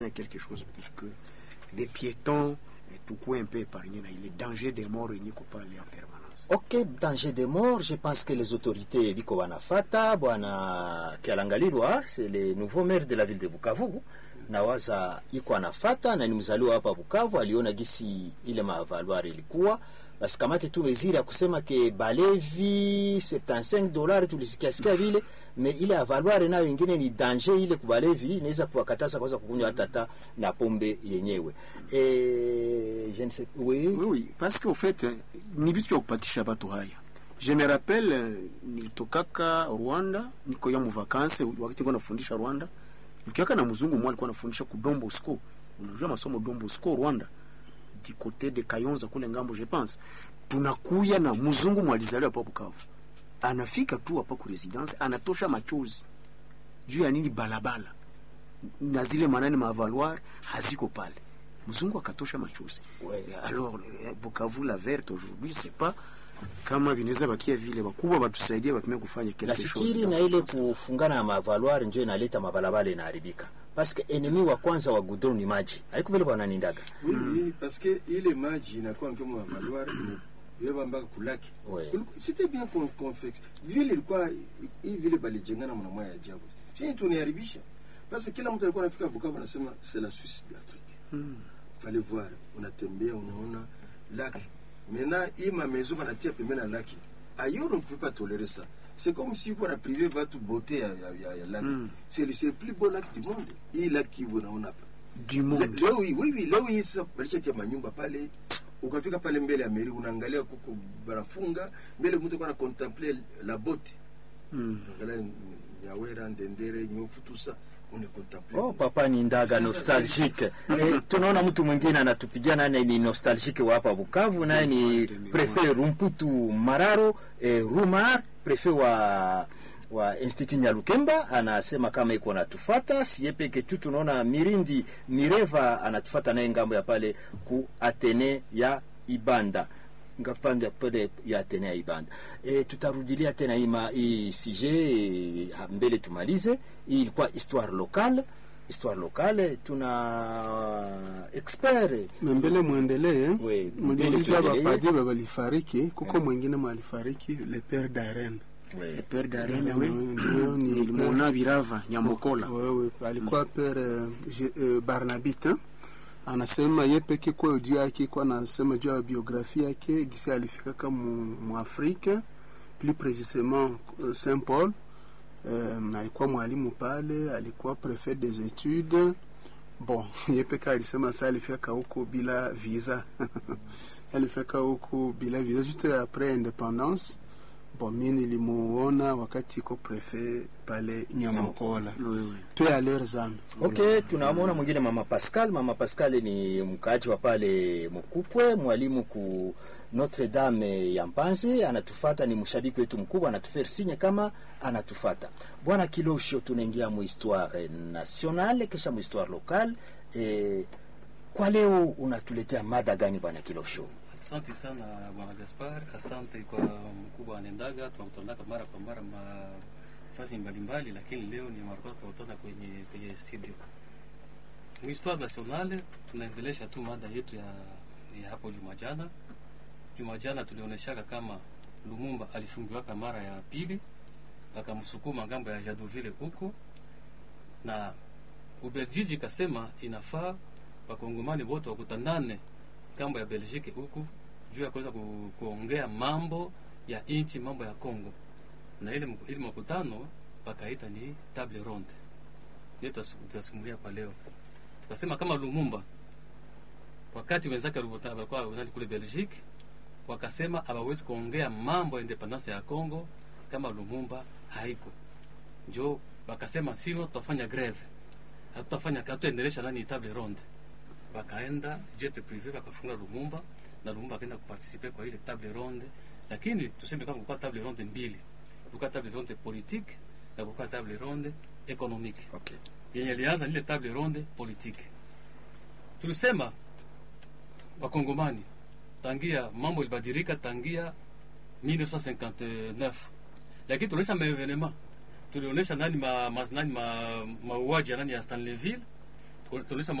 quelque chose pour que les piétons tukuwe un peu épargnés na ile danger de mort yenye kupale en permanence. Ok, danger de mort, je pense que les autorités biko wanafata. Bwana Kialangalilwa, c'est le nouveau maire de la ville de Bukavu, nawaza iko anafata na ni mzaliwa hapa Bukavu, aliona gisi ile mavaluari ilikuwa basi kamate tu meziri ya kusema ke balevi 75 dolari tulisikia sikia vile me ile avaluare nayo ingine ni danger ile kubalevi inaweza kuwakataza kwanza kukunywa hata ta na pombe yenyewe e, je ne sais oui Oui, oui, parce qu'au fait eh, ni vitu vya kupatisha watu haya. Je me rappelle eh, nilitokaka Rwanda, niko ya muvakanse wakati nilikuwa nafundisha Rwanda. Nikiaka na mzungu mmoja alikuwa anafundisha ku Don Bosco. Unajua masomo Don Bosco Rwanda du côté de Kayonza kule ngambo je pense. Tunakuya na mzungu mwalizaliwa hapa Bukavu. Anafika tu hapa ku residence anatosha machozi. Juu ya nini balabala. Na zile manani mavaloir haziko pale. Mzungu akatosha machozi. Ouais. Alors eh, Bukavu la verte aujourd'hui c'est pas kama vinaweza bakia vile wakubwa watusaidie watumie kufanya quelque chose. nafikiri dans na ce ile sens. kufungana na mavaluari njo inaleta mabalabala inaharibika paske enemi wa kwanza wa gudron ni maji haiko vile bwananindaga Oui, oui, parce que ile maji inakuwa kama mavaluari imebeba mpaka kulaki. Ouais. Kuliku- C'était bien con- convex. Vile ilikuwa hii vile balijengana mna moya ya ajabu. Sisi tuniharibisha. Basi kila mtu alikuwa anafika Bukavu anasema c'est la Suisse d'Afrique. Hmm. Fallait voir, unatembea unaona laki. Maintenant hii ma maison banatia pembeni ya laki. Ailleurs on ne peut pas tolérer ça. C'est comme si on a privé votre beauté ya, ya, ya, ya laki. Mm. C'est le c'est le plus beau lac du monde. Hii laki unaona hapa. Du monde. Le- leo hii oui, oui, leo hii sasa walishatia manyumba pale ukafika pale mbele ya meri unaangalia kuko barafunga mbele mtu kwa na contempler la botte Hmm. unaangalia nyawera ndendere nyofu tusa une contempler Oh, papa ni ndaga nostalgique. Eh, tunaona mtu mwingine anatupigia naye ni nostalgique wa hapa Bukavu, naye ni prefet Rumputu Mararo eh, Rumar, prefet wa wa Institut Nyalukemba anasema kama iko natufata siye peke tu, tunaona Mirindi Mireva anatufata naye ngambo ya pale ku Atene ya Ibanda ngapande pale ya Atene ya Ibanda. E, tutarudilia tena ima hii sije e, mbele tumalize. Hii ilikuwa histoire locale, histoire locale. Tuna expert na mbele mwendelee We, mliuliza mbele tuendelee. bapadie balifariki kuko mwingine mwalifariki le père d'Aren Le père d'Arena, oui. Ndio, ni Nilimwona Virava Nyamokola. wewe alikuwa père eh, Je- eh, Barnabite eh. anasema ye peke kwa juu yake kwa anasema juu ya biografia yake gisi alifika kama mwafrika plus précisément euh, Saint Paul um, alikuwa mwalimu pale alikuwa prefet des études bon ye peke alisema sa alifika huko bila visa alifika huko bila visa juste après indépendance bon mi nilimuona wakati iko prefet pale Nyamukola Oui, oui. pe à leurs âmes Okay, tunamwona mwingine mama Pascal. Mama Pascal ni mkaaji wa pale Mukukwe, mwalimu ku Notre Dame ya Mpanzi, anatufata, ni mshabiki wetu mkubwa, anatufere sinye kama anatufata. Bwana Kilosho, tunaingia mu histoire nationale kisha mu histoire locale. E, kwa leo unatuletea mada gani bwana Kilosho? Asante sana bwana Gaspar, asante kwa mkubwa Anendaga. Tunakutanaka mara kwa mara mafasi mbalimbali, lakini leo ni mara kwanza tunakutana kwenye kwenye studio. Histoire nationale tunaendelesha tu mada yetu ya, ya hapo juma jana. Juma jana tulionyeshaka kama Lumumba alifungiwaka mara ya pili, akamsukuma ngambo ya Jadovile huko, na Ubeljiji kasema inafaa wakongomani wote wakutanane ngambo ya Belgique huku juu ya kuweza ku, kuongea mambo ya nchi, mambo ya Congo, na ile mku- ile makutano pakaita ni table ronde. Ndio tutas- tutasimulia kwa leo. Tukasema kama Lumumba wakati wenzake walikuwa walikuwa wanali kule Belgique, wakasema hawawezi kuongea mambo ya independence ya Congo kama Lumumba haiko, njo wakasema sino tutafanya greve, hatutafanya hatutaendelesha nani table ronde wakaenda jet privé wakafunga Lumumba na Lumumba akaenda kuparticipe kwa ile table ronde, lakini tuseme kama kulikuwa table ronde mbili, kulikuwa table ronde politique na kulikuwa table ronde économique. Okay. Yenye ilianza ni ile table ronde politique. Tulisema wakongomani tangia mambo ilibadilika tangia 1959 lakini tulionyesha maevenema tulionyesha nani ma, ma, nani ma, mauaji ya nani ya Stanleyville tulisema